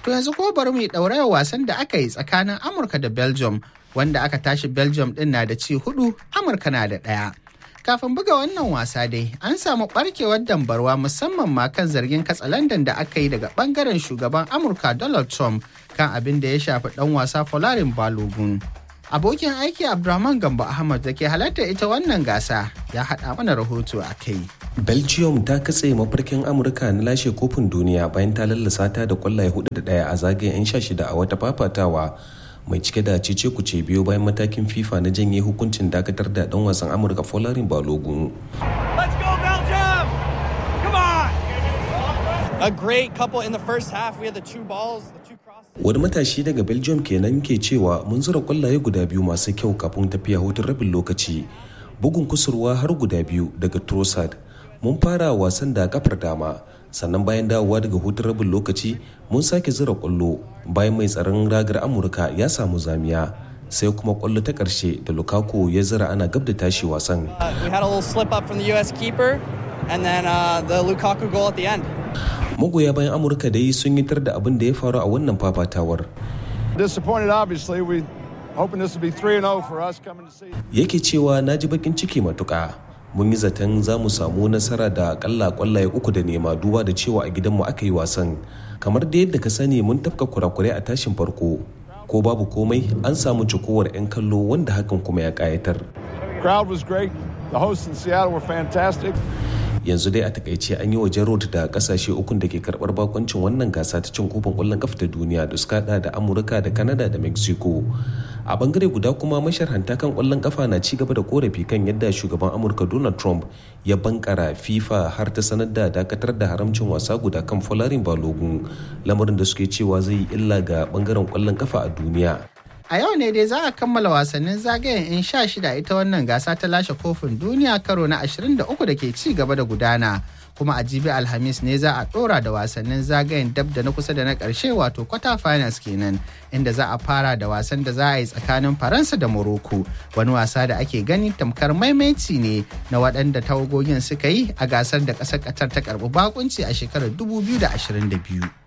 To yanzu ko bari mu yi ɗaurayar wasan da aka yi tsakanin Amurka da Belgium wanda aka tashi Belgium ɗin na da ci hudu Amurka na da ɗaya. Kafin buga wannan wasa dai an samu ɓarkewar dambarwa musamman ma kan zargin katsalandan da aka yi daga ɓangaren shugaban Amurka Donald Trump kan abin da ya shafi ɗan wasa Folarin Balogun. Abokin aiki Abdulrahman Gambo Ahmad da ke halartar ita wannan gasa ya haɗa mana rahoto a kai. belgium ta katse mafarkin amurka na lashe kofin duniya bayan ta lallasa ta da kwallaye hudu da daya a zagayen 'yan sha shida a wata fafatawa mai cike da cece kuce biyu bayan matakin fifa na janye hukuncin dakatar da dan wasan amurka folarin balogun A great couple in the first half. We had the two balls, the two crosses. wani matashi daga belgium kenan ke cewa mun zura kwallaye guda biyu masu kyau kafin tafiya hutun rabin lokaci bugun kusurwa har guda biyu daga trossard mun fara wasan da kafar dama sannan bayan dawowa daga hutun rabin lokaci mun sake zura kwallo bayan mai tsaron ragar amurka ya samu zamiya sai kuma kwallo ta karshe da lukaku ya zira ana gab da tashi wasan Uh, we had a little slip up from the U.S. keeper, and then uh, the Lukaku goal at the end. magoya bayan amurka dai sun yi tar da abin da ya faru a wannan fafatawar Disappointed, obviously. We hoping this will be 3 0 for us coming to see. yake cewa na ji bakin ciki matuka mun yi zaton za mu samu nasara da akalla kwallaye uku da nema duba da cewa a gidanmu aka yi wasan kamar da yadda ka sani mun tafka kurakurai a tashin farko ko babu komai an samu cikowar 'yan kallo wanda hakan kuma ya kayatar Crowd was great. The hosts in Seattle were fantastic. yanzu dai a takaice an yi wajen road da kasashe ukun da ke karbar bakoncin wannan gasa ta cin kofin kwallon kafa ta duniya da suka hada da amurka da canada da mexico a bangare guda kuma masharhanta kan kwallon kafa na ci gaba da korafi kan yadda shugaban amurka donald trump ya bankara fifa har ta sanar da dakatar da haramcin wasa guda kan folarin balogun lamarin da suke cewa zai yi illa ga bangaren kwallon kafa a duniya A yau ne dai za a kammala wasannin zagayen in sha shida ita wannan gasa ta lashe kofin duniya karo na 23 da ke ci gaba da gudana. Kuma a jibi Alhamis ne za a ɗora da wasannin zagayen dab da na kusa da na ƙarshe wato kwata finals kenan inda za a fara da wasan da za a yi tsakanin Faransa da Morocco wani wasa da ake gani tamkar maimaici ne na waɗanda tawagogin suka yi a gasar da ƙasar Qatar ta karɓi bakunci a shekarar 2022.